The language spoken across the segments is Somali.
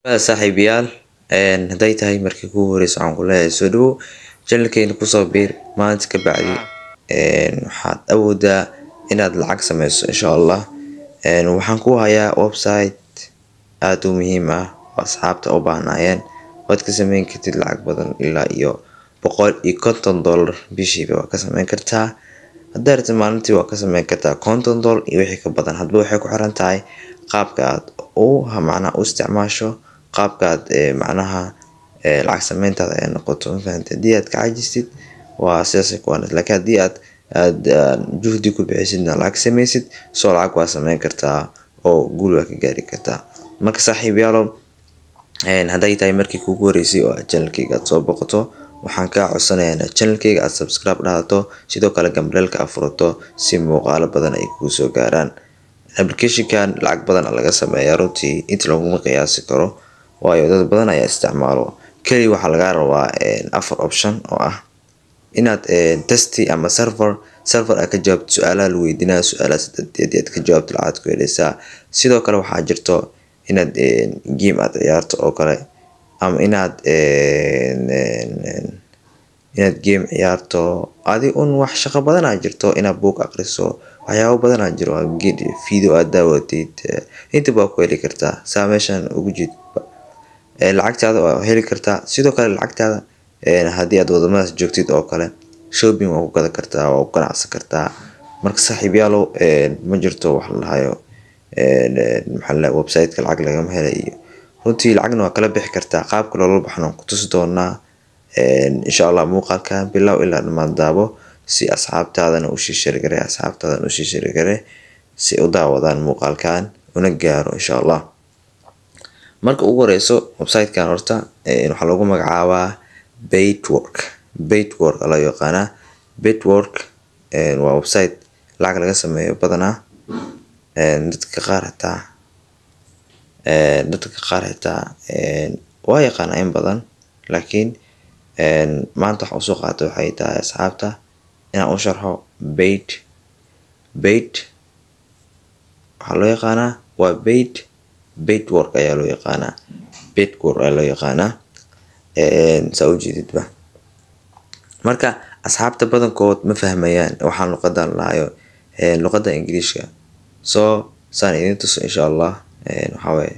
saaxiibayaal hadday tahay markii kugu horeysa waxaan ku leeyahay soo dhawow channelkeena kusoo biir maanta ka bacdi waxaad awoodaa inaad lacag sameyso insha allah waxaan ku hayaa website aada u muhiim ah oo asxaabta u baahnaayeen waad ka sameyn kartid lacag badan ilaa iyo boqol iyo konton dollar bishiiba waa ka sameyn kartaa haddaa rabtid maalintii waa ka sameyn kartaa konton dollar iyo wixii ka badan hadba waxay ku xiran tahay qaabka aad u macnaha u isticmaasho qaabka aad macnaha lacag sameyntaada ay noqoto mafahante haddii aad ka cajistid waa sidaasay ku wanag laakiin haddii aad aad juhdi ku bixisidna lacag sameysid soo lacag waa sameyn kartaa oo guul waa ka gaari kartaa marka saaxiibayaalow hadday tahay markii kugu horeysay oo aad channelkayga aad soo boqoto waxaan kaa codsanayaa inaad channelkayga aad subscribe dhahdato sidoo kale gambaleelka aad furato si muuqaalo badan ay kugu soo gaaraan applicationkan lacag badan laga sameeyaa runtii inta laguma qiyaasi karo waayo dad badan ayaa isticmaalo keliya waxaa lagaa rabaa afar option oo ah inaad testy ama server server aad ka jawaabto su-aalaha la weydiinaya su-aalaha sadeed aad ka jawaabto lacag ku helaysaa sidoo kale waxaa jirto inaad game aad ciyaarto oo kale ama inaad inaad game ciyaarto adi un wax shaqo badanaa jirto inaad book aqriso waxyaabo badanaa jiro video aad daawatid intaba waa ku heli kartaa saa meeshan ugu jid lacagtaada waa heli kartaa sidoo kale lacagtaada haddii aad wadamadaas joogtid oo kale shopping waa ku gadan kartaa waa ku ganacsan kartaa marka saaxiibyaalow ma jirto wax la dhahayo maxaa websiteka lacag lagama helay iyo runtii lacagna waa kala bixi kartaa qaabka loola baxno ku tusi doonaa insha allah muuqaalkan bilow ilaa dhammaan daabo si asxaabtaadana usii shargare asxaabtaadana usii shargare si u daawadaan muuqaalkan una gaaro insha allah marka ugu horeyso websitekan horta waxaa lagu magacaabaa baitwork baitwork loo yaqaanaa baitwork waa website lacag laga sameeyo badanaa dadka qaar xitaa dadka qaar xitaa waa yaqaanaa in badan laakiin maanta waxa usoo qaata waxay tahay asxaabta inaan u sharxo bait bait waxaa loo yaqaanaa waa bait baitwork ayaa loo yaqaanaa baitwork ayaa loo yaqaanaa saa ujeedidba marka asxaabta badankood ma fahmayaan waxaan luqadan lahayo luqada ingiriishka soo saan idin tuso insha allah waxawaaye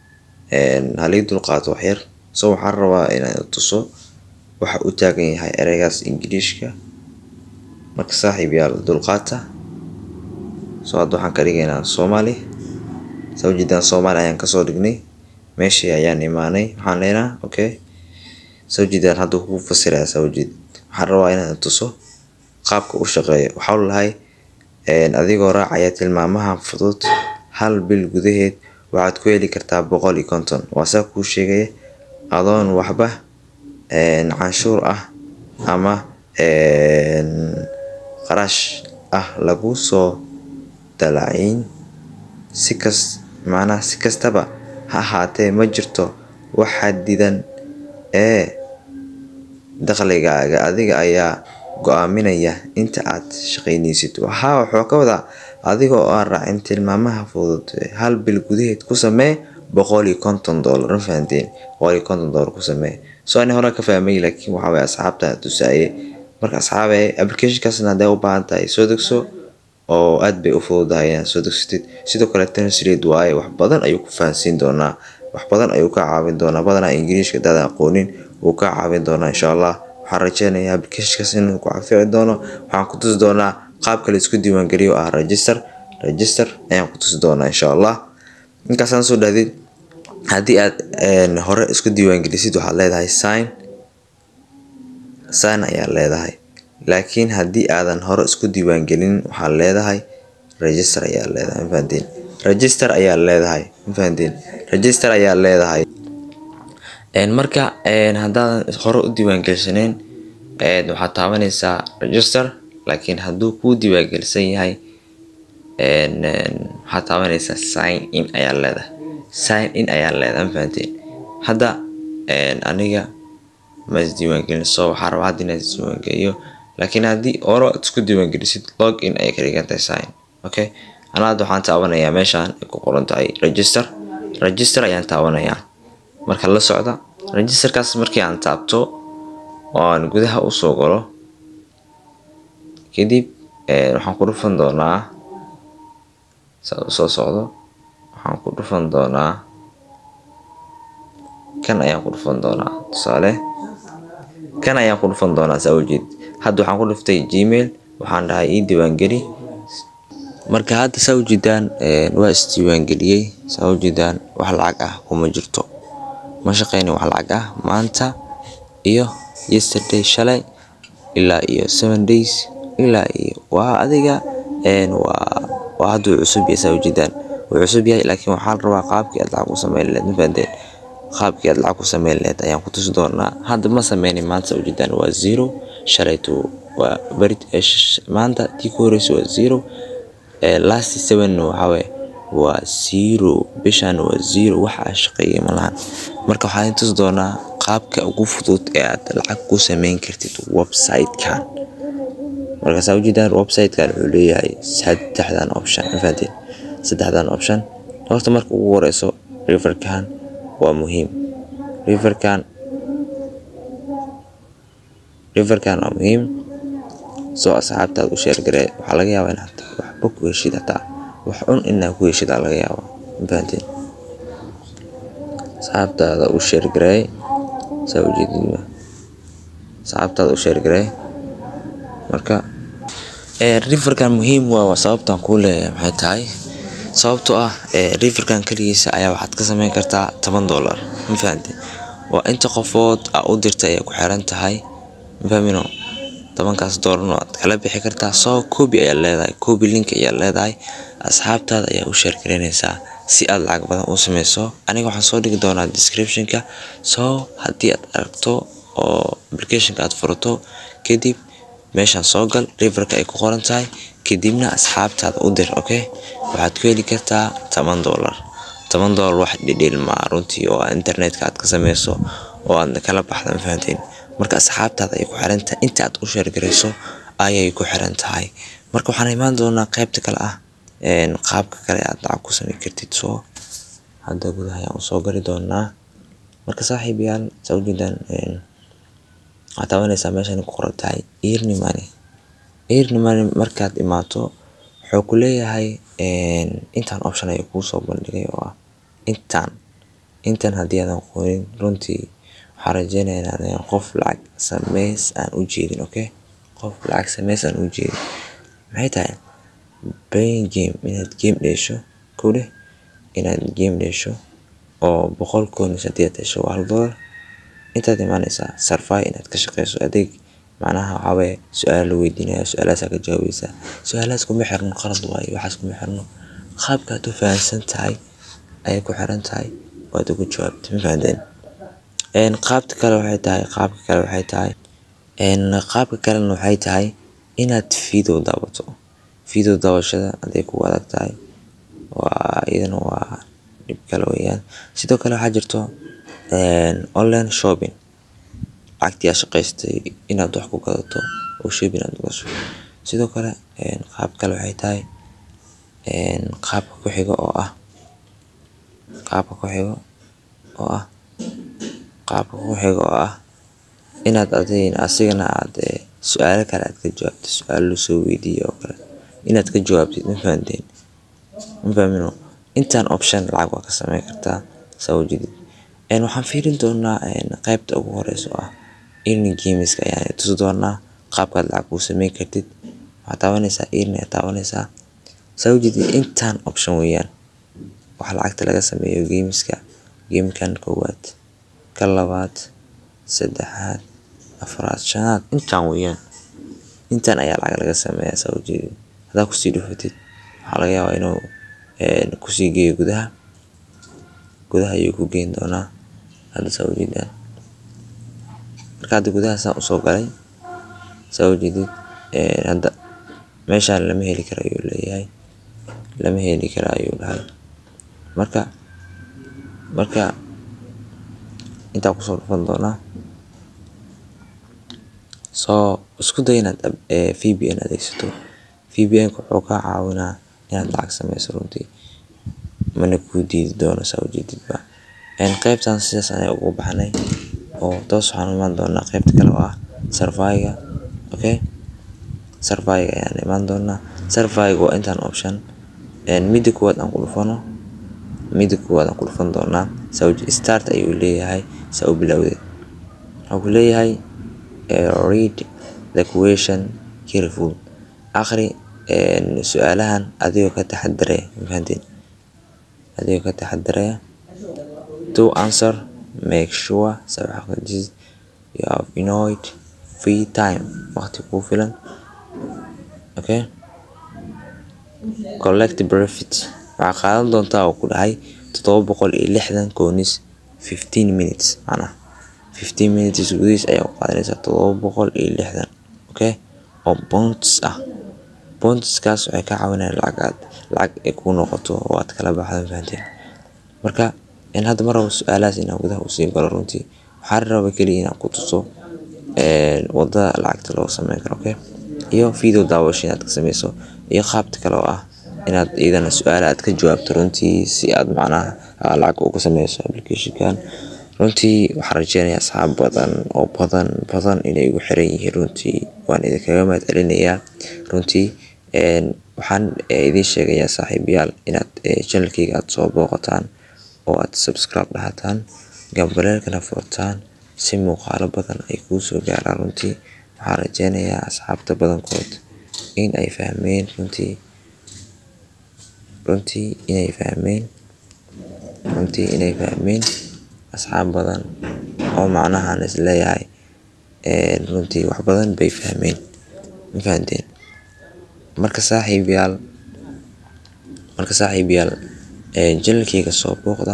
halii dulqaato waxyar so waxaan rabaa inaan tuso waxa u taagan yahay ereygaas ingiriishka marka saaxiib yaal dulqaata soo hadda waxaan ka dhigaynaa soomaali saa ujeedaan soomaali ayaan kasoo dhignay meeshii ayaan imaanay waxaan leenaa okay saa ujeedaan hadda kuu fasiraya saa ujeed waxaan rabaa inaan tuso qaabka u shaqeeyo waxaa lahay adigoo raacaya tilmaamaha fudud hal bil gudaheed waxaad ku heli kartaa boqol iyo konton waa saa kuu sheegaya adoon waxba canshuur ah ama qarash ah lagu soo dalaciin si kas macnaha si kastaba ha ahaatee ma jirto wax xadidan ee dakhligaaga adiga ayaa go-aaminaya inta aad shaqaynaysid waxaa wuxuu ka wadaa adiga oo aan raacin tilmaamaha fudud hal bil gudaheed ku samee boqol iyo konton dollar ma fahanteen boqol iyo konton dollar ku samee so ani hore ka fahmay laakiin waxaa waye asxaabta tusaaye marka asxaabe applicationkaasna hadday u baahan tahay soo degso oo aad bay u fududahay inaad soo degsatid sidoo kale translate waaye wax badan ayuu ku fahansiin doonaa wax badan ayuu ka caawin doonaa badanaa ingiriishka hadaadan aqoonin wuu ka caawin doonaa insha allah waxaan rajeynayaa applicationkaas inuu ku cafici doono waxaan ku tusi doonaa qaabka la isku diiwaangeliyo ah register register ayaan ku tusi doonaa insha allah inkaasaan soo dhahdid haddii aad hore isku diiwaangelisid waxaad leedahay sign sign ayaad leedahay laakiin haddii aadan hore isku diiwaangelin waxaad leedahay register ayaad leedahay mafahanteen register ayaad leedahay mafahanteen register ayaad leedahay marka haddaadan hore u diiwaangelsaneyn waxaad taabanaysaa register laakiin hadduu kuu diiwaangelsan yahay waxaad taabanaysaa sign in ayaa leedahay sign in ayaa leedahay ma fahanteen hadda aniga ma isdiiwaangelin so waxaa rabaa hadda inaad isdiiwaangeliyo laakiin haddii hore aad isku diiwaangelisid log in ayay ka dhigan tahay sign okay anaa hadda waxaan taabanayaa meeshaan ay ku qoran tahay register register ayaan taabanayaa marka la socda registerkaas markii aan taabto oo aan gudaha usoo galo kadib waxaan ku dhufan doonaa saa usoo socdo waxaan ku dhufan doonaa kan ayaan ku dhufan doonaa tusaale kan ayaan ku dhufan doonaa saa ujeed hadda waxaan ku dhuftay gmail waxaan dhahay ii diiwaangeli marka hadda saa ujeedaan waa isdiiwaangeliyey saa ujeedaan wax lacag ah kuma jirto ma shaqeynin wax lacag ah maanta iyo yesterday shalay ilaa iyo seven days ilaa iyo waa adiga waa waa hadduu cusub yahay saa ujeedaan wuu cusub yahay laakiin waxaa la rabaa qaabkii aad lacag ku sameyn lahayd mafahanteen qaabkii aad lacag ku sameyn lahayd ayaan ku tusi doonaa hadda ma sameynin maanta saa ujeedaan waa zero shalayto waa beri maanta tii ku horeysa waa zero last seven waxaawaye waa zero bishan waa zero wax aa shaqeeyay malahan marka waxaan tusi doonaa qaabka ugu fudud ee aad lacag ku sameyn kartid website-kan marka saa ujeedaan website-kan wuxuu leeyahay saddexdan option mafahanteen saddexdan option horta marka ugu horeyso riverkan waa muhiim riverkan riverkan waa muhiim soo asxaabtaad u sheergaree waxaa laga yaabaa inaad waxba ku heshid hataa wax cun inaad ku heshid aa laga yaabaa mafahanteen asxaabtaada u sheergaree saa ujeedid asxaabtaada u sheergaree marka riverkan muhiim waa sababtan kuu leeyahay maxay tahay sababtoo ah riverkan keligiisa ayaa waxaad ka sameyn kartaa toban dollar mafahante waa inta qofood aa u dirtay ayay ku xiran tahay mafahmino tobankaas doolarna waad kala bixi kartaa soo koobi ayaa leedahay koobi link ayaa leedahay asxaabtaada ayaa u sheergareynaysaa si aad lacag badan u sameyso aniga waxaan soo dhigi doonaa descriptionka soo haddii aad aragto oo applicationka aad furato kadib meeshaan soo gal riverka ay ku qoran tahay kadibna asxaabtaada u dir okay waxaad ku heli kartaa toban dollar toban dollar wax dhidhilmaa runtii oo internetka aad ka sameyso oo aad kala baxda mafahanteen marka asxaabtaada ay ku xiran tahay inta aad u sheergarayso ayay ku xiran tahay marka waxaan imaan doonaa qaybta kale ah qaabka kale aad lacag ku sameyn kartid soo hadda gudaha ayaan usoo gali doonaa marka saaxiibayaal saa ujeedaan waxaad taabanaysaa meeshan ku qoran tahay early money early money markaad imaato wuxuu ku leeyahay intaan option ayuu kuu soo bandhigay oo ah intaan intan haddii aadan qorin runtii waxaan rajeynayaa inaan qof lacag sameys aan u jeedin okay qof lacag sameys aan u jeedin maxay tahay playing game inaad game dheesho kow dheh inaad game dheesho oo boqol koonis haddii aad hesho waa hal dollar intaad imaanaysaa sarfay inaad ka shaqeyso adeeg macnaha waxaa waye su-aal la weydiinaya su-aalahaasaa ka jawaabaysaa su-aalahaas kuma xirno qalad waayo waxaas kuma xirno qaabka aad u fahansan tahay ayay ku xiran tahay waad ugu jawaabtay ma fahanteen qaabta kale waxay tahay qaabka kale waxay tahay qaabka kalena waxay tahay inaad video daawato video daawashada hadday kugu adag tahay waa iyadana waa dhib kale weeyaan sidoo kale waxaa jirto online shopping lacagtii aad shaqaystay inaad wax ku gadato oo shopping aad gasho sidoo kale qaab kale waxay tahay qaabka ku xiga oo ah qaabka ku xiga oo ah qaabka ku xiga oo ah inaad adiin asigana aad su-aalo kale aad ka jawaabto su-aalo lasoo weydiiyey oo kale inaad ka jawaabtid ma fahanteen ma fahmino intaan option lacag waa ka sameyn kartaa saa ujeedid waxaan fiirin doonaa qaybta ugu horeysa oo ah earning gameska ayaan tusi doonaa qaabkaad lacag kuu sameyn kartid waxaad taabanaysaa earning aad taabanaysaa saa ujeedid intaan option weeyaan waxa lacagta laga sameeyo gameska gamekan koowaad ka labaad saddexaad afraad shanaad intaan weeyaan intaan ayaa lacag laga sameeyaa saa ujeedid haddaa kusii dhufatid waxaa laga yaabaa inuu kusii geeyo gudaha gudaha ayuu ku geyn doonaa hadda saa ujeedaan marka hadda gudaha saan usoo galay saa ujeedid hadda meeshaan lama heli karo ayuu leeyahay lama heli karo ayuu dhahay marka marka intaa kusoo dhufan doonaa soo isku day inaad vpn adeegsato vpn wuxuu kaa caawinaa inaad lacag sameyso runtii mana kuu diidi doono saa ujeedidba qaybtan sidaas ayaan ugu baxnay oo toos waxaan imaan doonaa qaybta kale oo ah surveyga okay surveyga ayaan imaan doonaa surveyga waa intaan option midda koowaad aan ku dhufano midda koowaad aan ku dhufan doonaa start ayuu leeyahay saa u bilowdeed wuxuu ku leeyahay read the question careful akhri su-aalahan adigoo ka taxadaraya mafahanteen adigoo ka taxadaraya to answer make sure sabxaqajis you have enough free time waqti kuu filan okay collect benefit waxaa qaadan doontaa oo ku dhahay toddoba boqol iyo lixdan koonis fifteen minutes macnaha fifteen minutes gudihiis ayaa u qaadanaysaa toddoba boqol iyo lixdan okay oo bonds ah bondskaas waxay ka caawinayaan lacag aad lacag ay kuu noqoto oo aad kala baxdo fahanteen marka in hadda mar rabo su-aalahaas inaan gudaha usii galo runtii waxaan raba keliya inaan ku tuso wadada lacagta loo sameyn karo okay iyo video daawasho inaad ka sameyso iyo qaabta kale oo ah inaad iyadana su-aala aad ka jawaabto runtii si aad macnaha lacag uga sameyso applicationkan runtii waxaan rajeynayaa asxaab badan oo badan badan inay igu xiran yihiin runtii waan idinkaga mahad celinayaa runtii waxaan idiin sheegayaa saaxiibayaal inaad channelkayga aad soo booqataan oo aad subscribe dhahataan gambaleelkana furtaan si muuqaalo badan ay kuu soo gaaraan runtii waxaan rajeynayaa asxaabta badankood in ay fahmeen runtii runtii inay fahmeen runtii inay fahmeen asxaab badan oo macnahan is leeyahay runtii wax badan bay fahmeen ma fahanteen marka saaxiibayaal marka saaxiibayaal janalkayga soo booqda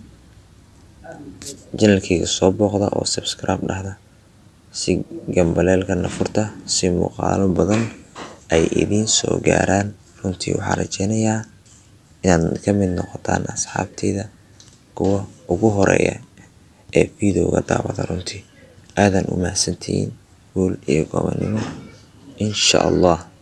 janalkayga soo booqda oo subscribe dhahda si gambaleelkana furta si muuqaalo badan ay idiin soo gaaraan runtii waxaan rajeynayaa inaad ka mid noqotaan asxaabteyda kuwa ugu horeeya ee videoga daawada runtii aadan u mahadsantihiin guul iyo gobonimo insha allah